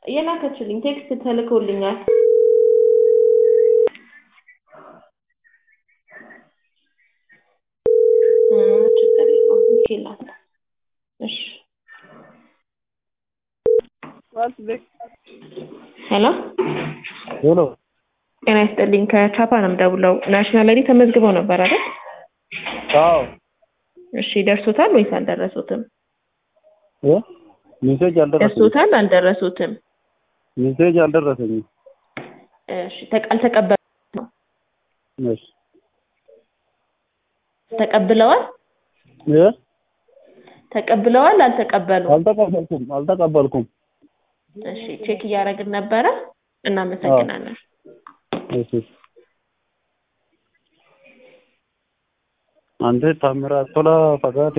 የላከችልኝ ቴክስት ተልኮልኛል። እ ችግር የለውም ልኬላታለሁ። እሺ ሄሎ ሄሎ ጤና ይስጥልኝ ከቻፓ ነው የምደውለው። ናሽናል አይዲ ተመዝግበው ነበር አይደል? አዎ እሺ ደርሶታል ወይስ አልደረሱትም? እ ሜሴጅ አልደረሰኝም ደርሶታል አልደረሱትም? ሜሴጅ አልደረሰኝም እሺ ተቀ- አልተቀበሉ ነው እሺ ተቀብለዋል እ ተቀብለዋል አልተቀበሉም? አልተቀበልኩም አልተቀበልኩም እሺ ቼክ እያደረግን ነበረ። እናመሰግናለን። እሺ አንተ ታምራት ቶላ ፈቃድ